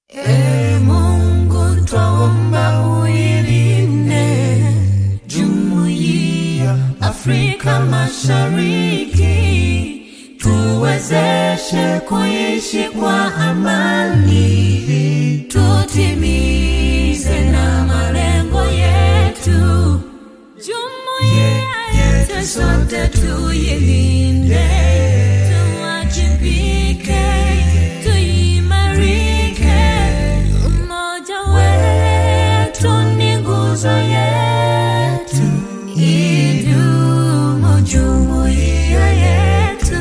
E Mungu twaomba uilinde jumuiya Afrika Mashariki, tuwezeshe kuishi kwa amani, tutimize na malengo yetu. Jumuiya yetu sote tuilinde, tuwajibike, tuimarike. Umoja wetu ni nguzo yetu, idumu jumuiya yetu.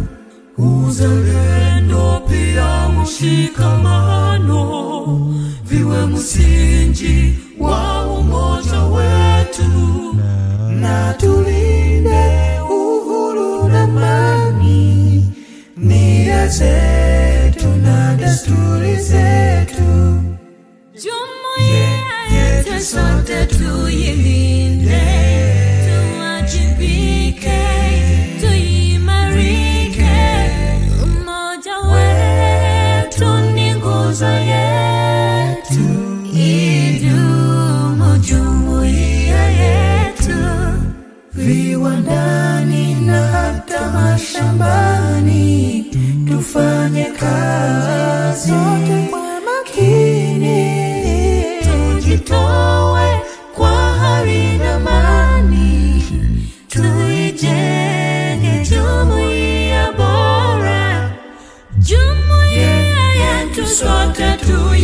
Uzalendo pia mshikamano viwe msingi wa umoja wetu na tulinde uhuru na amani, nia zetu na desturi zetu. Jumuiya yetu sote tuilinde, tuwajibike, tuimarike. Umoja wetu ni nguzo yetu, idumu jumuiya yetu viwandani na hata mashambani, tufanye kazi sote kwa makini, tujitoe kwa hali na mani, tuijenge jumuiya bora, jumuiya yetu sote tui